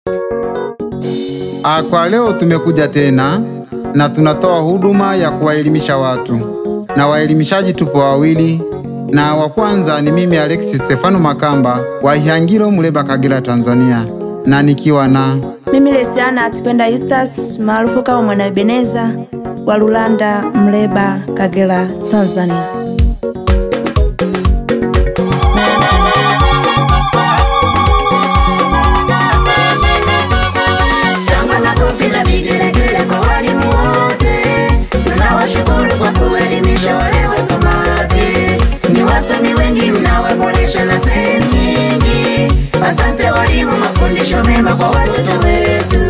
Ah, kwa leo tumekuja tena na tunatoa huduma ya kuwaelimisha watu, na waelimishaji tupo wawili, na wa kwanza ni mimi Alexis Stefano Makamba wa Ihangilo, Muleba, Kagera, Tanzania, na nikiwa na Mimi Lesiana Atipenda Eustace maarufu kama Mwana Ebeneza wa Lulanda, Mleba, Kagera, Tanzania. Shangwe, makofi na vigelegele kwa walimu wote, tunawashukuru kwa kuelimisha wale wasomaji. Ni wasomi wengi mnawaboresha na sehemu nyingi. Asante walimu, mafundisho mema kwa watoto wetu.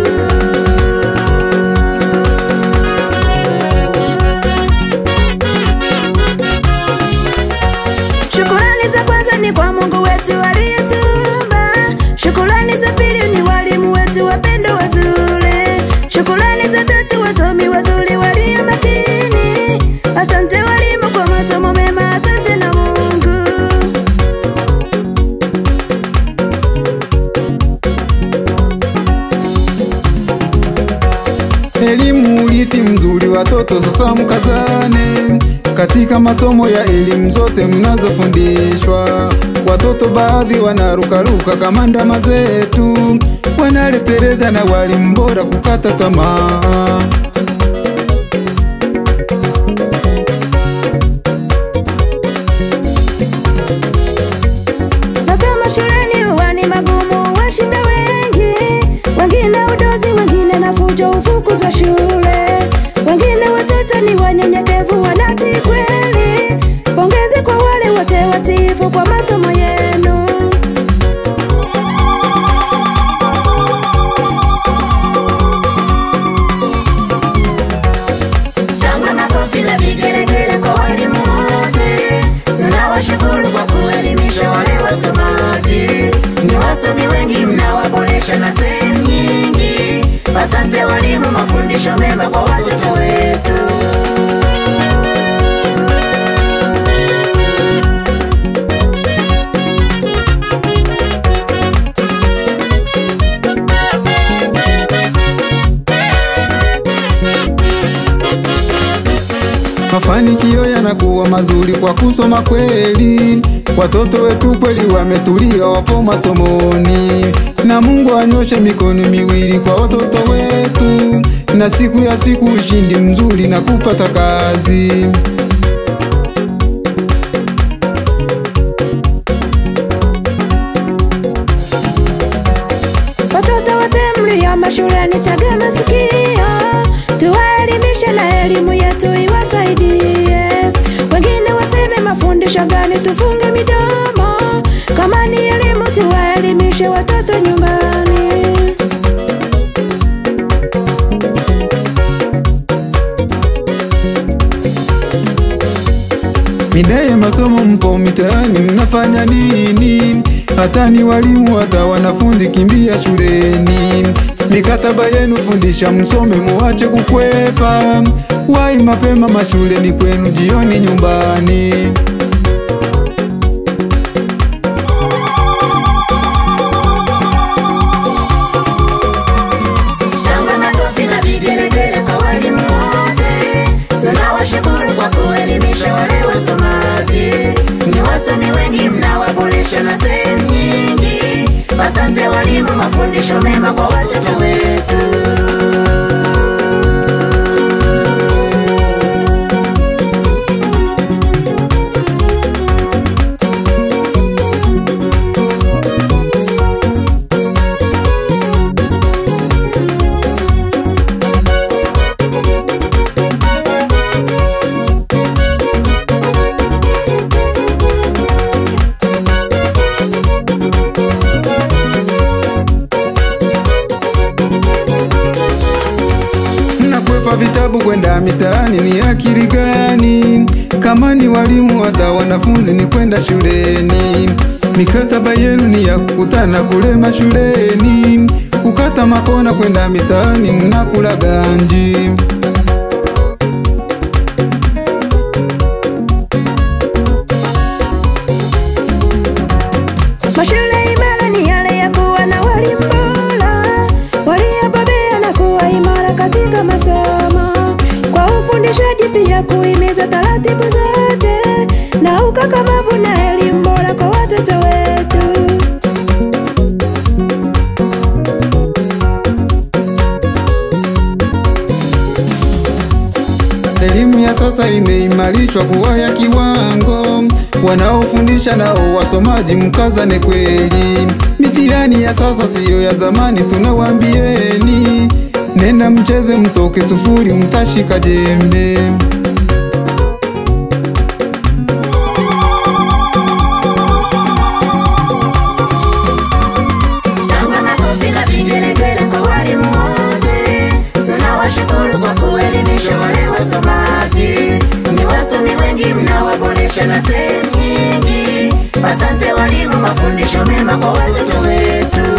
Shukurani za kwanza ni kwa Mungu wetu aliyetuumba. Shukurani za pili ni walimu wetu wapendo wazuri. Shukurani za tatu wasomi wazuri walio makini. Asante walimu kwa masomo mema, asante na Mungu. elimu urithi mzuri. Watoto sasa mkazane katika masomo ya elimu zote mnazofundishwa. Watoto baadhi wanarukaruka kama ndama zetu, wanaleteleza na walimu bora kukata tamaa. Masomo shuleni huwa ni magumu, washinda wengi. Wengine udozi, wengine na fujo, ufukuzwa shule. Wengine watoto ni wanyenyekevu, wanatii kweli. Pongezi kwa wale wote watiifu kwa masomo yenu. Shangwe, makofi na vigelegele kwa walimu wote, tunawashukuru kwa kuelimisha wale wasomaji. Ni wasomi wengi mnawaboresha na sehemu nyingi. Asante walimu, mafundisho mema kwa watoto wetu. Mafanikio yanakuwa mazuri kwa kusoma kweli. Watoto wetu kweli wametulia, wapo masomoni, na Mungu anyoshe mikono miwili kwa watoto wetu, na siku ya siku ushindi mzuri na kupata kazi. Watoto wote mlio mashuleni, tega masikio, tuwaelimishe na elimu yetu iwasaidie. Wengine waseme mafundisho gani, tufunge midomo. Kama ni elimu, tuwaelimishe watoto nyumbani. Mida ya masomo mpo mitaani, mnafanya nini? Hata ni walimu hata wanafunzi, kimbia shuleni. Mikataba yenu fundisha, msome, muache kukwepa. Wai mapema mashuleni kwenu, jioni nyumbani. Shangwe, makofi na vigelegele kwa walimu wote, tunawashukuru kwa kuelimisha wale wasomaji. Ni wasomi wengi mnawaboresha na sehemu nyingi. Asante walimu, mafundisho mema kwa watoto wetu. Mnakwepa vitabu kwenda mitaani, ni akili gani? Kama ni walimu hata wanafunzi ni kwenda shuleni. Mikataba yenu ni ya kukutana kule mashuleni, kukata makona kwenda mitaani, mnakula ganji. Mashule imara ni yale ya kuwa na walimu bora uwajibikaji, pia kuhimiza taratibu zote na ukakamavu na elimu bora kwa watoto wetu. Elimu ya sasa imeimarishwa kuwa ya kiwango, wanaofundisha nao wasomaji mkazane kweli. Mitihani ya sasa siyo ya zamani, tunawambieni nenda mcheze, mtoke sufuri, mtashika jembe. Shangwe, makofi na vigelegele kwa walimu wote. Tunawashukuru kwa kuelimisha wale wasomaji. Ni wasomi wengi mnawaboresha na sehemu nyingi. Asante walimu, mafundisho mema kwa watoto wetu.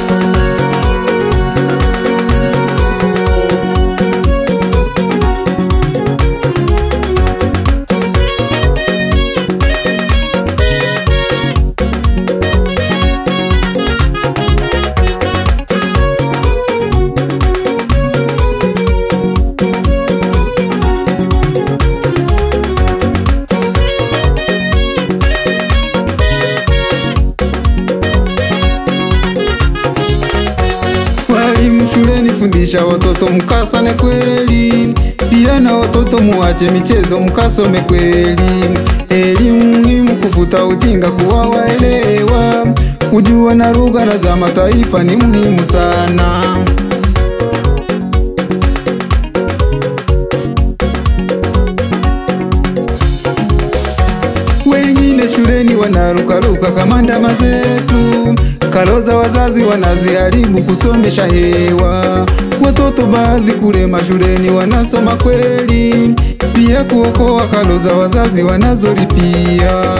Walimu shuleni, fundisha watoto mkasane kweli, pia na watoto muache michezo mkasome kweli. Elimu muhimu kufuta ujinga, kuwa waelewa, kujua na lugha na za mataifa ni muhimu sana. Wengine shuleni wanarukaruka kama ndama zetu, karo za wazazi wanaziharibu kusomesha hewa. Watoto baadhi kule mashuleni wanasoma kweli, pia kuokoa karo za wazazi wanazolipia.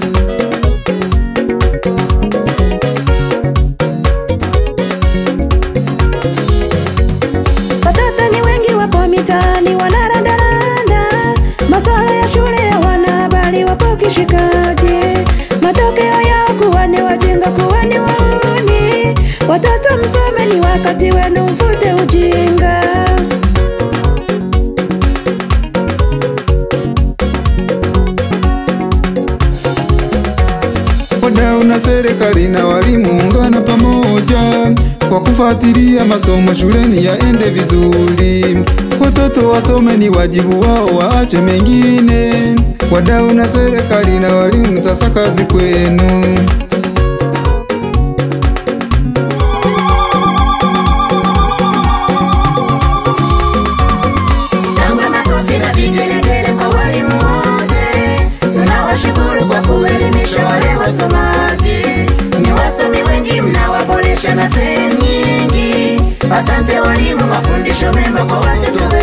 Watoto ni wengi wapo mitaani wanarandaranda, masuala ya shule ya wanahabari wapo kishikaji, matokeo yao kuwa ni wajinga, kuwa ni wauni. Watoto msome, ni wakati wenu, mfute ujinga. Wadau na serikali na walimu ungana pamoja kwa kufuatilia masomo shuleni yaende vizuri. Watoto wasome, ni wajibu wao, waache mengine. Wadau na serikali na walimu, sasa kazi kwenu. Shangwe, makofi na vigelegele kwa walimu wote. Tunawashukuru kwa kuelimisha wale wasomaji. Ni wasomi wengi mnawaboresha na sehemu nyingi. Asante walimu, mafundisho mema kwa watoto wetu.